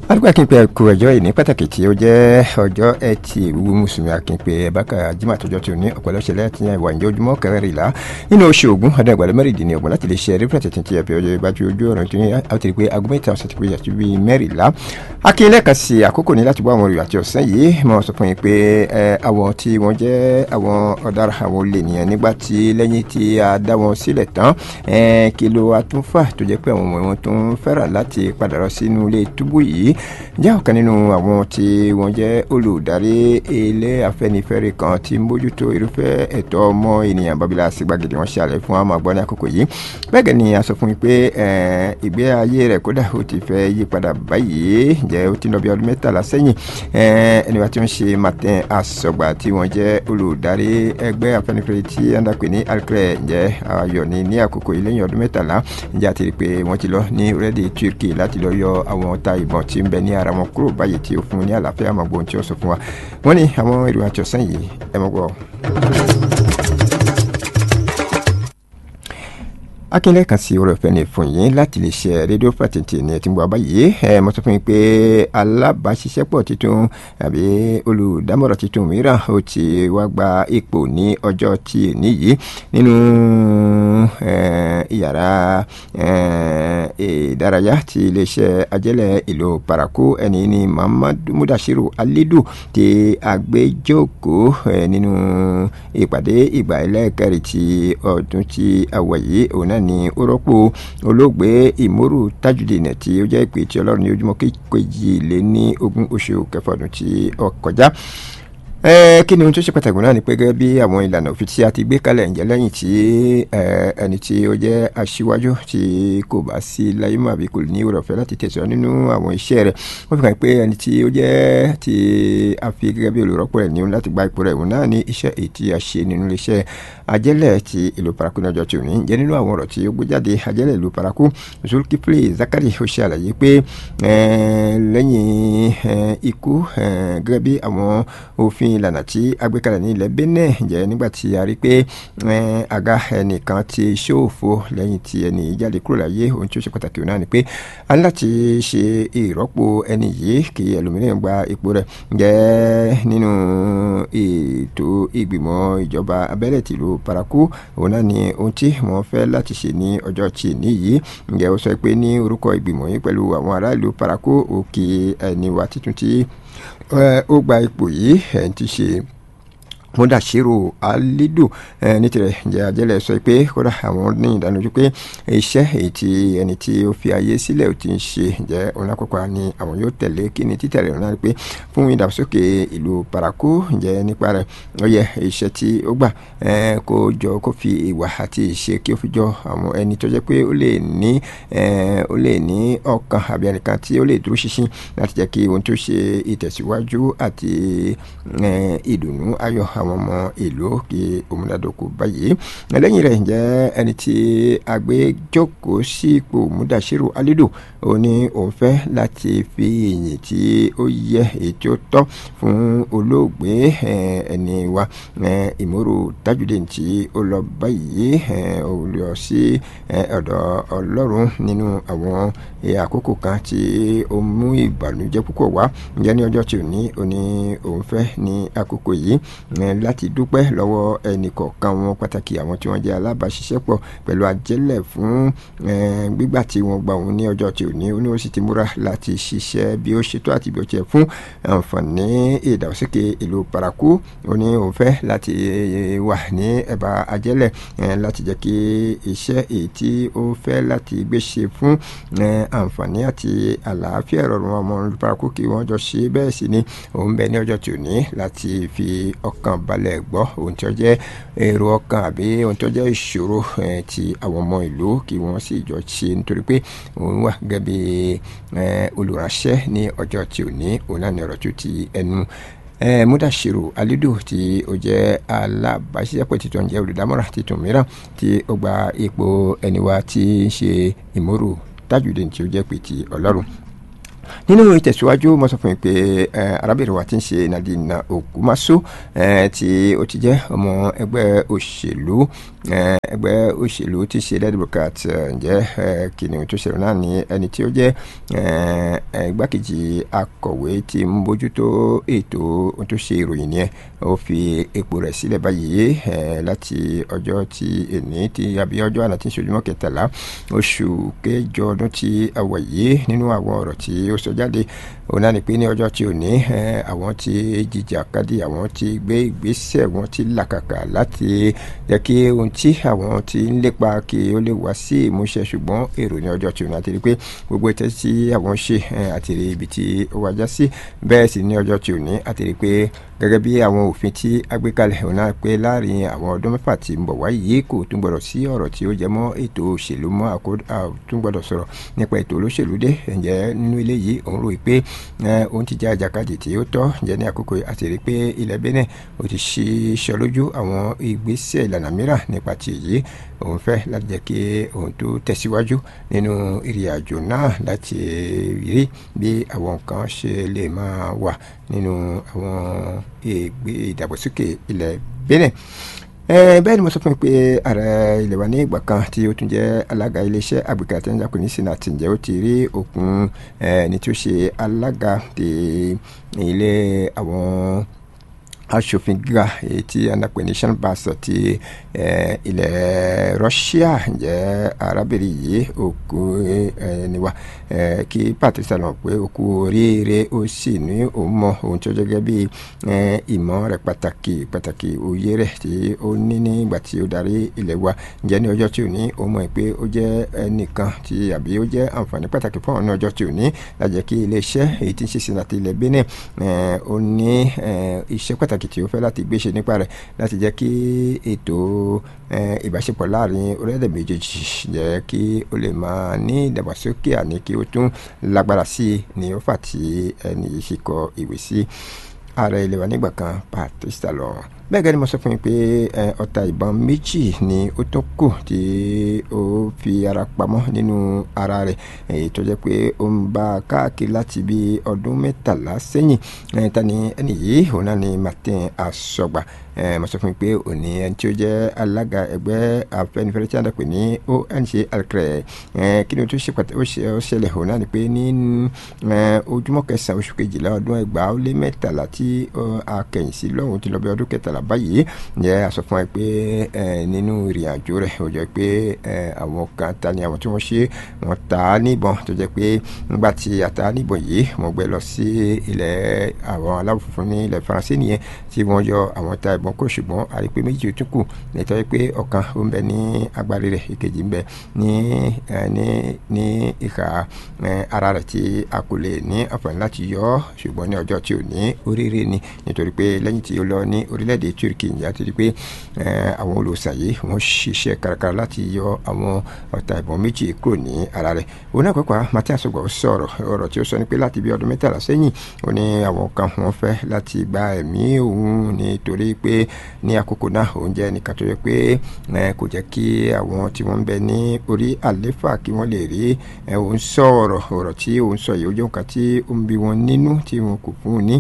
alùpùpù akínpẹ kú ẹjọ́ ìní pàtàkì tí ó jẹ́ ọjọ́ ẹtì ìwúwo mùsùlùmí akínpẹ ẹbáka jimá àtọjọ́ tí ó ní ọ̀pọ̀lọpọ̀ tí ìwà ìjọ ojúmọ́ kẹrìnlá nínú oṣù ogun ọdún ẹgbàá mẹ́rìndínlẹ̀ ọgbọ̀n láti lè ṣe eré pẹ̀tẹ̀ tí ẹ fi ọjọ́ ìbájú ojú ọ̀rọ̀ tó ní àwòtí pé aago mẹ́ta ọ̀sẹ̀ tí pé yàtú bíi mẹ́rìnlá akínyẹlẹ kan sí àkókò ní láti bọ́ àwọn olùyà àti ọ̀sán yìí mo sọ fún yín pé àwọn tí wọ́n jẹ́ àwọn ọ̀daràn àwọn olè nìyẹn nígbà tí lẹ́yìn tí a dá wọn sílẹ̀ tán kí ló wá tún fà tó jẹ́ pé àwọn ọmọ wọn tó ń fẹ́ràn láti padà lọ sínú ilé túbú yìí jẹ́ ọ̀kan nínú àwọn tí wọ́n jẹ́ olùdarí ilé afẹ́nifẹ́re kan tí ń bójútó irúfẹ́ ẹ̀tọ́ ọmọ ènìyàn babila sígbàgede wọn ṣàlẹ̀ fún àwọn àgbọ̀n ní àkókò yìí bẹ́ẹ̀ gẹ́ ni a sọ fún mi pé ìgbé ayé rẹ̀ kódà ó ti fẹ́ yí padà báyìí jẹ́ ó ti lọ bí ọdún mẹ́tàlá sẹ́yìn ẹni wa tí wọ́n ṣe martin asọ̀gbà tí wọ́n jẹ́ olùdarí ẹgbẹ́ afẹ́nifẹ́re tí andakwe ní alkrẹ jẹ́ ayọ̀ ní ní àkókò yìí lẹ́yìn ọdún mẹ́tàlá ǹjẹ́ àti rí i pé wọ́n ti lọ ní orílẹ̀-èdè turkey láti lọ yọ àwọn ọta ìbọn tí ń bẹ ní ara wọn kúrò báyìí tí ó fún un ní àlàáfíà àmọ́ gbóhùn tí ó sọ fún wa wọ́n ní àwọn èrò àti ọ̀sán yìí ẹ mọ́ gbọ́. akínlẹ̀ kan sí orí ọ̀fẹ́ ní fún yín láti lè ṣe rédíò pàtẹ́ǹtì ní ẹtí ń bọ̀ abáyé ẹ mo sọ fún yín pé alábàáṣiṣẹ́pọ̀ tuntun àbí olùdámọ̀ràn tuntun mìíràn ó ti wá gba ipò ní ọjọ́ tí níyì nínú ìyàrá ìdárayá ti iléeṣẹ́ ajẹ́lẹ̀ ìlú paraku ẹni ní muhammadu mudashiru alidu ti àgbéjókòó nínú ìpàdé ìgbà ẹlẹ́ẹ̀kẹrin ti ọdún tí a wọ̀ yìí òun náà ni ó rọ́pò olóògbé ìmórù tajudeen tí ó jẹ́ ìpè tí ọlọ́run ní ojúmọ́ kejì lé ní ogún oṣù kẹfà ọdún tí ó kọjá kí ni ohun tó ṣe pàtàkì náà ni pé gẹ́gẹ́ bí àwọn ìlànà òfin tí a ti gbé kalẹ̀ ǹjẹ́ lẹ́yìn tí ẹni tí ó jẹ́ aṣíwájú tí kò bá sí láyé mọ́ àbí kò ní oore ọ̀fẹ́ láti tẹ̀síwájú nínú àwọn iṣẹ́ rẹ̀ wọ́n fi hàn pé ẹni tí ó jẹ́ tí a fi gẹ́gẹ́ bí olùrọ́pò rẹ̀ ní láti gba ipò rẹ̀ òun náà ní iṣẹ́ èyí tí a ṣe nínú iléeṣẹ́ ajẹ́lẹ̀ ti ìlú paraku ní ọjọ́ tí ò ní jẹ́ nínú àwọn ọ̀rọ̀ tí ó gbé jáde ajẹ́lẹ̀ ìlú paraku zulkifli zakari ó ṣe àlàyé pé lẹ́yìn ikú gẹ́gẹ́ bí àwọn òfin ìlànà tí a gbé kalẹ̀ ní ilẹ̀ benin jẹ́ nígbà tí a rí pé àga ẹnìkan ti ṣòfò lẹ́yìn tí ẹni jáde kúrò láyé ohun tí ó ṣe pàtàkì náà ni pé a ní láti ṣe ìrọ́pò ẹni yìí kí ẹlòmíràn gba ipò rẹ̀ jẹ́ nínú ètò ìgbìmọ̀ ìjọba abẹ́lẹ̀ tìlú paraku òun náà ni ohun tí wọ́n fẹ́ láti ṣe ní ọjọ́ tí níyì ǹjẹ́ ó sọ pé ní orúkọ ìgbìmọ̀ yìí pẹ̀lú àwọn aráàlú paraku òkè ẹni wa títún tí ó gba ipò yìí ẹ̀ ń ti ṣe mudashiru alidu ní tirẹ̀ ǹjẹ́ ajẹ́lẹ̀ sọ pé kódà àwọn ní ìdánilójú pé iṣẹ́ èyí tí ẹni tí ó fi ayé sílẹ̀ ò ti ń ṣe ǹjẹ́ onákọ́kọ́ ni àwọn yóò tẹ̀lé kí ni títẹ̀lé ọ̀nà pé fún ìdàgbàsókè ìlú paraku ǹjẹ́ nípa rẹ̀ ó yẹ iṣẹ́ tí ó gbà kó jọ kó fi ìwà àti ìṣe kí ó fi jọ àwọn ẹni tó jẹ́ pé ó lè ní ó lè ní ọkàn àbí ẹnìkan tí ó lè dúró ṣinṣin láti jẹ́ kí ohun tó ṣe ìtẹ̀síwájú àti ìdùnnú ayọ̀ àwọn ọmọ ìlú kí òmùdádókò báyìí lẹ́yìn rẹ̀ ǹjẹ́ ẹni tí agbẹjọ́kọ̀ sí ipò mudashiru alidu ó ní òun fẹ́ láti fi ìyìn tí ó yẹ èyí tí ó tọ́ fún olóògbé ẹni wa ìmọ̀rò tajudeen tí ó lọ báyìí ó lọ sí ọ̀dọ̀ ọlọ́run nínú àwọn àkókò kan tí ó mú ìbànújẹ́ púpọ̀ wá ǹjẹ́ ní ọjọ́ tí ò ní ó ní òun fẹ́ ní àkókò yìí láti dúpẹ́ lọ́wọ́ ẹnìkọ̀ọ̀kan wọn pàtàkì àwọn tí wọ́n jẹ́ alábàáṣiṣẹ́pọ̀ pẹ̀lú àjẹ́lẹ̀ fún gbígbà tí wọ́n gbà òun ní ọjọ́ tí ò ní ó ní ó sì ti múra láti ṣiṣẹ́ bí ó ṣètò àti bí ó tiẹ̀ fún àǹfààní ìdàgbàsókè ìlú paraku ó ní òun fẹ́ láti wà ní ẹ̀bá àjẹ́lẹ̀ láti jẹ́ kí iṣẹ́ èyí tí ó fẹ́ láti gbé ṣe fún àǹfààní àti àlàáfíà ìrọ̀rùn ọmọ paraku kí wọ́n jọ ṣe bẹ́ẹ̀ sì ni òun bẹ ní ọjọ́ tí ò ní láti fi ọkàn balẹ̀ gbọ́ ohun tí ó jẹ́ èrò ọkàn àbí ohun tí ó jẹ́ ìṣòro ti àwọn ọmọ ìlú kí wọ́n sì jọ ṣe nítorí pé òun wà gẹ́gẹ́ bí olùránṣẹ́ ní ọjọ́ tí ò ní òun náà ní ọ̀rọ̀ tó ti ẹnu mudashiru alidu tí ó jẹ́ alábàáṣiṣẹ́pọ̀ títún jẹ́ olùdámọ̀ràn títún mìíràn tí ó gba ipò ẹniwa tí ń ṣe ìmọ̀rò tajudeen tí ó jẹ́ pé ti ọlọ́run nínú ìtẹ̀síwájú mo sọ fún yín pé arábìnrin wa ti ń ṣe Nadine Okumaso tí ó ti jẹ́ ọmọ ẹgbẹ́ òṣèlú ẹgbẹ́ òṣèlú tí ṣe Red Democrat ǹjẹ́ kìnìún tó ṣẹlẹ̀ náà ní ẹni tí ó jẹ́ igbákejì akọ̀wé tí ń bójútó ètò tó ṣe ìròyìn yẹn ó fi ipò rẹ̀ sílẹ̀ báyìí láti ọjọ́ tí èní tí àbí ọjọ́ àná tí ń ṣojúmọ́ kẹtàlá oṣù kẹjọ ọdún tí a wà yìí nínú àwọn ọ̀rọ̀ tí ó sọ jáde òun náà ni pé ní ọjọ́ tí ò ní àwọn tí jìjàkadì àwọn tí gbé ìgbésẹ̀ wọn ti làkàkà láti jẹ́ kí ohun tí àwọn ti ń lépa kí ó lè wá sí ìmúṣẹ ṣùgbọ́n èrò ní ọjọ́ tí ò ní àti rí pé gbogbo ìtẹ́ tí àwọn ṣe àti rí ibi tí ó wájá sí bẹ́ẹ̀ sì ní ọjọ́ tí ò ní àti rí pé gẹ́gẹ́ bí àwọn òfin tí a gbé kalẹ̀ òun náà pé láàrin àwọn ọdún mẹ́fà tí ń bọ̀ wáyé kò tún gbọ́dọ̀ sí ọ̀rọ̀ tí ó jẹ mọ́ ètò òṣèlú mọ́ àtún gbọ́dọ̀ sọ̀rọ̀ nípa ètò olóṣèlú dé ǹjẹ́ nínú ilé yìí òun rò pé òun ti jẹ́ àjàkadì tí ó tọ́ ǹjẹ́ ní àkókò àti rí pé ilẹ̀ Benin ó ti ṣe iṣẹ́ lójú àwọn ìgbésẹ̀ ìlànà mìíràn nípa ti èyí òun fẹ́ láti jẹ́ kí òun tó tẹ̀síwájú nínú ìrìn àjò náà láti rí bí àwọn nǹkan ṣe lè máa wà nínú àwọn ìdàgbàsókè ilẹ̀ Benin bẹ́ẹ̀ ni mo sọ fún mi pé ààrẹ ilẹ̀ wa ní ìgbà kan tí ó tún jẹ́ alága iléeṣẹ́ àgbẹ̀kẹ́ àtẹnudàkọ ní sinati ǹjẹ́ ó ti rí òkun ní tí ó ṣe alága ti ilé àwọn aṣòfin gíga èyí tí anapẹ ní shanbas ti ilẹ̀ Russia ǹjẹ́ arábìnrin yìí òkú ẹniwa kí Patricia lọ pé òkú oríire ó sì ní òun mọ ohun tí ó jẹ́ gẹ́gẹ́ bí ìmọ̀ rẹ̀ pàtàkì pàtàkì òye rẹ̀ tí ó ní nígbà tí ó darí ilẹ̀ wa ǹjẹ́ ní ọjọ́ tí ò ní ó mọ̀ pé ó jẹ́ ẹnìkan tí àbí ó jẹ́ àǹfààní pàtàkì fún ọ̀nà ọjọ́ tí ò ní lájẹ́ kí iléeṣẹ́ èyí tí ń ṣe sinati ilẹ̀ Benin ó ní iṣẹ́ pàtàkì pàtàkì tí ó fẹ́ láti gbéṣe nípa rẹ̀ láti jẹ́ kí ètò ìbáṣepọ̀ láàrin orílẹ̀-èdè méjèèjì jẹ́ kí ó lè máa ní ìdàgbàsókè àní kí ó tún lágbára sí i ní ó fà tí ẹni yìí ṣe kọ ìwé sí ààrẹ ilé wa nígbà kan Patrice Talon bẹ́ẹ̀ gẹ́gẹ́ ni mo sọ fún yín pé ọta ìbọn méjì ni ó tún kù tí ó fi ara pamọ́ nínú ara rẹ̀ èyí tó jẹ́ pé ó ń bá a káàkiri láti bí ọdún mẹ́tàlá sẹ́yìn ta ni ẹni yìí òun náà ni Martin Asọgba mo sọ fún yín pé òní ẹni tí ó jẹ́ alága ẹgbẹ́ Afẹ́nifẹ́re tí a dẹ̀ pè ní ONG alkrẹ kí ni o tún ṣe pàtàkì ó ṣẹlẹ̀ òun náà ni pé ní ojúmọ́ kẹsàn-án oṣù kejìlá ọdún ẹgbàá ó lé mẹ́tàlá tí a kẹ̀yìn sí lọ́hùn ti lọ bí ọdún kẹtàlá báyìí ǹjẹ́ a sọ fún ẹ pé nínú ìrìn àjò rẹ̀ ó jẹ́ pé àwọn kan ta ni àwọn tí wọ́n ṣe wọ́n ta á níbọn tó jẹ́ pé nígbà tí a ta á níbọn yìí wọ́n gbé lọ sí ilẹ̀ àwọn aláwọ̀ funfun ní ilẹ̀ faransé nìyẹn tí wọ́n yọ àwọn ta ìbọn kó ṣùgbọ́n a rí pé méjì ó tún kù nítorí pé ọ̀kan ó ń bẹ ní agbárí rẹ̀ ìkejì ń bẹ ní ní ní ìhà ara rẹ̀ tí a kò lè ní àǹfààní láti yọ ọ́ ṣùgbọ́n ní ọjọ́ tí ò ní oríire ni nítorí pé lẹ́yìn tí ó lọ ní orílẹ̀-èdè turkey ìyá ti di pé àwọn olùsàn yìí wọ́n ṣiṣẹ́ kárakára láti yọ àwọn ọ̀tá ìbọn méjì kúrò ní ara rẹ̀ òun náà pàápàá Martin Asogba sọ̀rọ̀ ọ̀rọ̀ tí ó sọ ni pé láti bí ọdún mẹ́tàlá sẹ́yìn ó ní àwọn kan wọ́n fẹ́ láti gba ẹ̀mí òun nítorí pé ní àkókò náà òun jẹ́ ẹnìkan tó yẹ pé kò jẹ́ kí àwọn tí wọ́n ń bẹ ní orí àléfà kí wọ́n lè rí òun sọ ọ̀rọ̀ ọ̀rọ̀ tí òun sọ yìí ó jẹ́ nǹkan tí ó ń bí wọn nínú tí wọn kò fún un ní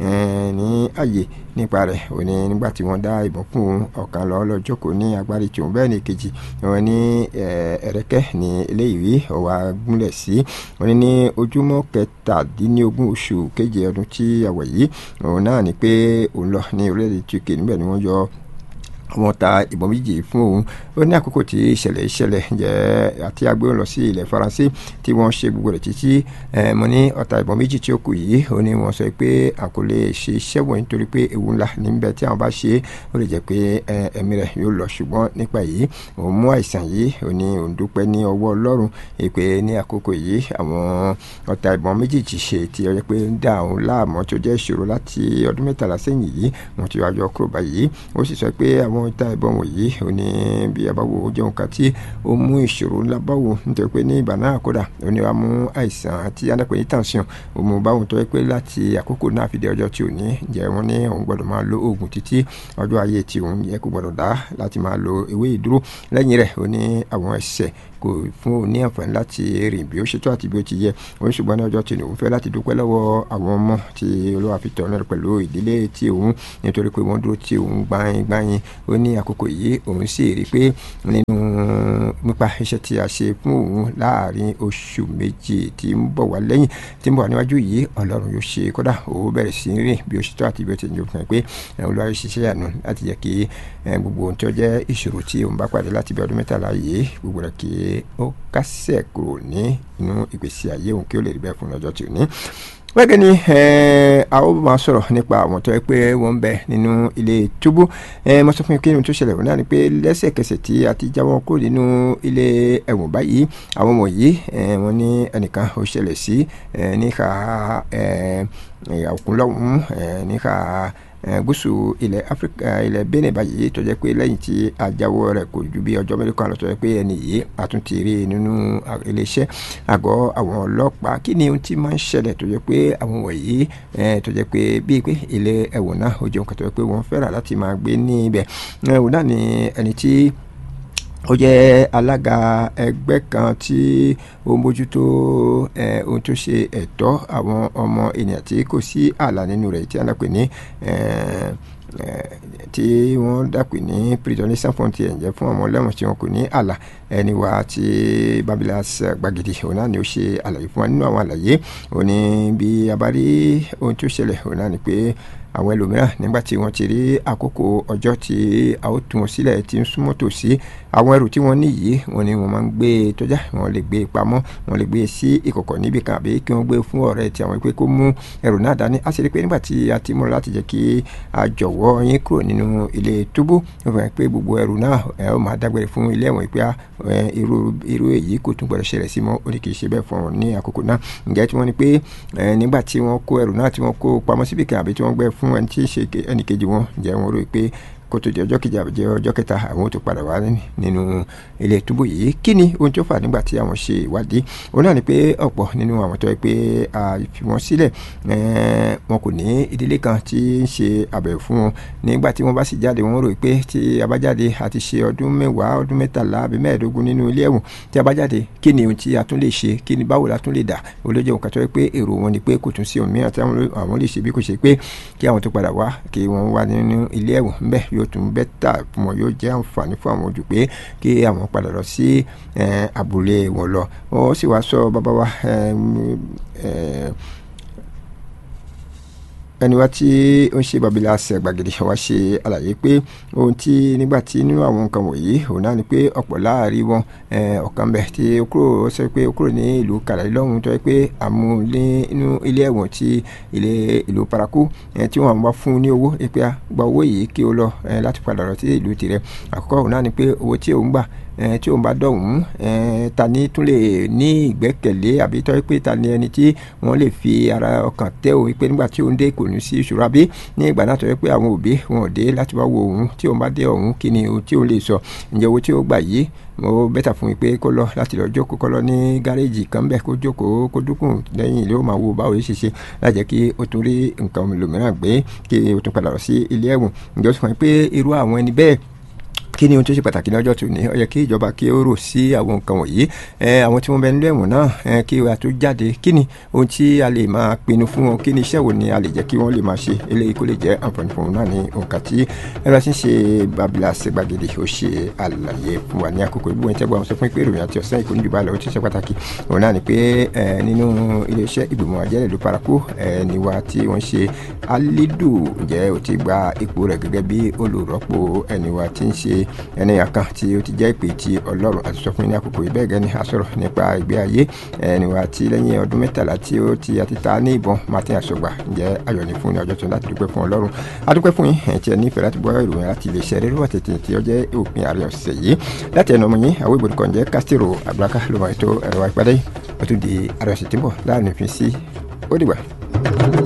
ní àyè nípa rẹ̀ ó ní nígbà tí wọ́n dá ìbọn fún un ọ̀kan lọ lọ jókòó ní agbárí tòun bẹ́ẹ̀ ni kejì wọn ní ẹ̀rẹ́kẹ́ ní eléyìí ọ̀wá gúnlẹ̀ sí wọn ní ní ojúmọ́ kẹtàdínlógún oṣù keje ọdún tí a wà yìí òun náà ni pé òun lọ ní orílẹ̀-èdè turkey níbẹ̀ ni wọ́n yọ wọ́n ta ìbọn méjì fún òun ó ní àkókò tí ìṣẹ̀lẹ̀ ìṣẹ̀lẹ̀ jẹ́ àti agbé lọ sí ilẹ̀ faransé tí wọ́n ṣe gbogbo rẹ̀ títí mo ní ọta ìbọn méjì tí ó kù yìí ó ní wọ́n sọ pé a kò lè ṣe iṣẹ́ wọ̀nyí nítorí pé ewu ńlá níbẹ̀ tí àwọn bá ṣe ó lè jẹ́ pé ẹ̀mí rẹ̀ yóò lọ ṣùgbọ́n nípa yìí òun mú àìsàn yìí ó ní òun dúpẹ́ ní ọwọ́ ọlọ́run pé ní àkókò yìí àwọn ọta ìbọn méjèèjì ṣe tí ó jẹ́ pé ń dá òun láàmú tó jẹ́ ìṣòro láti ọdún mẹ́tàlá sẹ́yìn yìí wọ́n ti wájọ kúrò báyìí ó sì sọ pé àwọn àwọn ìta ìbọn wọ̀nyí ò ní bí abáwo ó jẹun kan tí ó mú ìṣòro ńlá báwo nítorí pé ní ìgbà náà kódà ó ní wàá mú àìsàn àti adápẹ́ ní tension ó mú báwo tó yẹ pé láti àkókò náà fi dé ọjọ́ tí ò ní jẹ́ wọ́n ní òun gbọ́dọ̀ máa lo oògùn títí ọjọ́ ayé tí òun yẹ kó gbọ́dọ̀ dá láti máa lo ewé ìdúró lẹ́yìn rẹ̀ ó ní àwọn ẹ̀ṣẹ̀ kò kò fún òun ní àǹfààní láti rìn bí ó ṣe tó àti bí ó ti yẹ òun ṣùgbọ́n ní ọjọ́ tí òun fẹ́ láti dúpẹ́ lọ́wọ́ àwọn ọmọ tí olúwa fi tọ̀nà pẹ̀lú ìdílé tí òun nítorí pé wọ́n dúró tí òun gbáyin gbáyin ó ní àkókò yìí òun sì rí i pé nínú nípa iṣẹ́ tí a ṣe fún òun láàrin oṣù méjì tí ń bọ̀ wá lẹ́yìn tí ń bọ̀ wá níwájú yìí ọlọ́run yóò ṣe kódà òun bẹ̀rẹ̀ sí rìn bí ó ṣe tó àti bí ó ti ń jẹ́ fún ẹ pé olúwa yóò ṣiṣẹ́ yànnú láti jẹ́ kí gbogbo ohun tó jẹ́ ìṣòro tí òun bá pàdé láti bí ọdún mẹ́tàlá yìí gbogbo rẹ̀ kí ó kásẹ̀ kúrò ní inú ìgbésí ayé òun kí ó lè rí bẹ́ẹ̀ fún ọjọ́ tí ò ní wẹ́gẹ́ ni a ó máa sọ̀rọ̀ nípa àwọn tó yẹ pé wọ́n ń bẹ nínú ilé túbú mo sọ fún yín kí ni tó ṣẹlẹ̀ wọn náà ni pé lẹ́sẹ̀kẹsẹ̀ tí a ti jáwọ́ kúrò nínú ilé ẹ̀wọ̀n báyìí àwọn wọ̀nyí wọ́n ní ẹnìkan ó ṣẹlẹ̀ sí níka òkúnlọ́hún níka gúúsù ilẹ̀ áfíríkà ilẹ̀ benin báyìí tó jẹ́ pé lẹ́yìn tí ajáwọ́ rẹ̀ kò ju bí ọjọ́ mẹ́rin kan lọ tó jẹ́ pé ẹni yìí àtúntì rí nínú iléeṣẹ́ àgọ́ àwọn ọlọ́pàá kí ni ohun tí máa ń ṣẹlẹ̀ tó jẹ́ pé àwọn wọ̀nyí tó jẹ́ pé bíi pé ilé ẹ̀wọ̀n náà ó jẹun kan tó jẹ́ pé wọ́n fẹ́ràn láti máa gbé ní ibẹ̀ ẹ̀wọ̀n náà ni ẹni tí ó jẹ́ alága ẹgbẹ́ kan tí ó ń bójútó ohun tó ṣe ẹ̀tọ́ àwọn ọmọ ènìyàn tí kò sí ààlà nínú rẹ̀ tí a náà pè ní tí wọ́n dàpè ní prison sans frontier ǹjẹ́ fún ọmọ ọlẹ́wọ̀n tí wọn kò ní ààlà ẹni wa ti babilas gbàgede òun náà ni ó ṣe àlàyé fún wa nínú àwọn àlàyé òun ni bí a bá rí ohun tó ṣẹlẹ̀ òun náà ni pé àwọn ẹlòmíràn nígbà tí wọ́n ti rí àkókò ọjọ́ tí a ó tún wọn sílẹ̀ tí ń súnmọ́ tòsí àwọn ẹrù tí wọ́n ní yìí wọ́n ní wọ́n máa ń gbé e tọ́já wọ́n lè gbé e pamọ́ wọ́n lè gbé e sí ìkọ̀kọ̀ níbì kan àbí kí wọ́n gbé e fún ọ̀rẹ́ tí àwọn ìpè kó mú ẹrù náà dání a sì rí i pé nígbà tí a ti múra láti jẹ́ kí a jọ̀wọ́ yín kúrò nínú ilé túbú wọ́n fẹ́ pé gbogbo ẹrù náà ẹ ó máa dágbére fún ilé ẹ̀wọ̀n ìpè irú irú èyí kò tún gbọdọ̀ ṣẹlẹ̀ sí mọ́ ó ní kì í ṣe bẹ́ẹ̀ fún wọn ní àkókò náà ǹjẹ́ tí wọ́n ní pé nígbà tí wọ́n kó ẹrù náà tí wọ́n kó pamọ́ síbì kan àbí tí wọ́n gbé fún ẹni tí ń ṣe ẹnì kejì wọn ǹjẹ́ wọ́n rò pé kó tó di ọjọ́ kejì àbí ọjọ́ kẹta àwọn tó padà wá nínú ilé túbú yìí kí ni ohun tó fà nígbà tí àwọn ṣe ìwádìí òun náà ni pé ọ̀pọ̀ nínú àwọn tó yẹ pé a fi wọ́n sílẹ̀ wọn kò ní ìdílé kan tí ń ṣe àbẹ̀wò fún wọn nígbà tí wọ́n bá sì jáde wọ́n rò pé tí a bá jáde àti ṣe ọdún mẹ́wàá ọdún mẹ́tàlá àbí mẹ́ẹ̀ẹ́dógún nínú ilé ẹ̀wọ̀n tí a bá jáde kí ni ohun tí a tún lè ṣe kí ni báwo la tún lè dà olójó nǹkan tó yẹ pé èrò wọn ni pé kò tún sí ohun mìíràn tí àwọn lè ṣe bí kò ṣe pé kí àwọn tó padà wá kí wọ́n wá nínú ilé ẹ̀wọ̀n ńbẹ yóò tún bẹ́tà fún wọn yóò jẹ́ àǹfààní fún àwọn ojú pé kí àwọn padà lọ sí abúlé wọn lọ ó sì wá sọ bàbá wa ẹni wá tí ó ń ṣe babila ṣe gbàgede wá ṣe àlàyé pé ohun tí nígbà tí nínú àwọn nǹkan wọ̀nyí òun náà ni pé ọ̀pọ̀ láàrin wọn ọ̀kan bẹ̀ tí ó kúrò ó sọ pé ó kúrò ní ìlú kàlàyé lọ́hùn tó yẹ pé àmúlé inú ilé ẹ̀wọ̀n ti ilé ìlú paraku tí wọ́n wá fún ní owó pé gba owó yìí kí ó lọ láti padà lọ sí ìlú tirẹ̀ àkọ́kọ́ òun náà ni pé owó tí òun gbà tí òun bá dọ̀hún ta ni tún lè ní ìgbẹ́kẹ̀lé àbí tọ́ pé ta ni ẹni tí wọ́n lè fi ara ọkàn tẹ́ òun pé nígbà tí òun dé kò ní sí ìṣòro àbí ní ìgbà náà tọ́ pé àwọn òbí wọn ò dé láti wá wo òun tí òun bá dé ọ̀hún kí ni ohun tí òun lè sọ ǹjẹ́ owó tí ó gbà yìí mo bẹ́tà fún mi pé kó lọ láti lọ jókòó kó lọ ní gáréèjì kan bẹ́ẹ̀ kó jókòó kó dúkùn lẹ́yìn ilé ó máa wo báwo ṣe ṣe lájẹ́ kí ó tún rí nǹkan lòmíràn gbé kí ó tún padà lọ sí ilé ẹ̀wọ̀n ǹjẹ́ ó sọ fún mi pé irú àwọn ẹni bẹ́ẹ̀ kí ni ohun tó ṣe pàtàkì ní ọjọ́ tó ní ó yẹ kí ìjọba kí ó rò sí àwọn nǹkan wọ̀nyí àwọn tí wọ́n bẹ nílé ẹ̀wọ̀n náà kí a tó jáde kí ni ohun tí a lè máa pinnu fún wọn kí ni iṣẹ́ wo ni a lè jẹ́ kí wọ́n lè máa ṣe eléyìí kó lè jẹ́ àǹfààní fún wọn náà ní nǹkan tí ẹ̀rọ ti ń ṣe babila ṣègbàgede ó ṣe àlàyé fún wa ní àkókò ìbúwọ̀n ìtẹ́gbọ́ àwọn sọ fún pé ìròyìn àti ọ̀sán ìkó níjùbá lọ ó ti ṣe pàtàkì òun náà ni pé nínú iléeṣẹ́ ìgbìmọ̀ àjẹ́rẹ̀ ìlú paraku ni wa tí wọ́n ṣe alidu ǹjẹ́ ó ti gba ipò rẹ̀ gẹ́gẹ́ bí olùrọ́pò ẹni wa tí ń ṣe ẹni àkàn tí ó ti jẹ́ ìpè tí ọlọ́run àti sọ fún yín ní àkókò yìí bẹ́ẹ̀ gẹ́ni a sọ̀rọ̀ nípa ìgbé ayé ẹni wa tí lẹ́yìn ọdún mẹ́tàlá tí ó ti àti ta ní ìbọn martin asọgbà ǹjẹ́ ayọ̀ ní fún ní ọjọ́ tó láti dúpẹ́ fún ọlọ́run a dúpẹ́ fún yín ẹ̀ tí ẹ nífẹ̀ẹ́ láti gbọ́ ìròyìn láti lè ṣe rírọ̀ tètè tí ó jẹ́ òpin àárẹ̀ ọ̀sẹ̀ yìí láti ẹnu ọmọ yín àwọn ìbòdì kan jẹ́ castro abraka ló máa tó ẹ̀rọ wa ìpàdé ó tún di àárẹ̀ ọ̀sẹ̀ tí ń bọ̀ láàrin òfin sí ó dìgbà.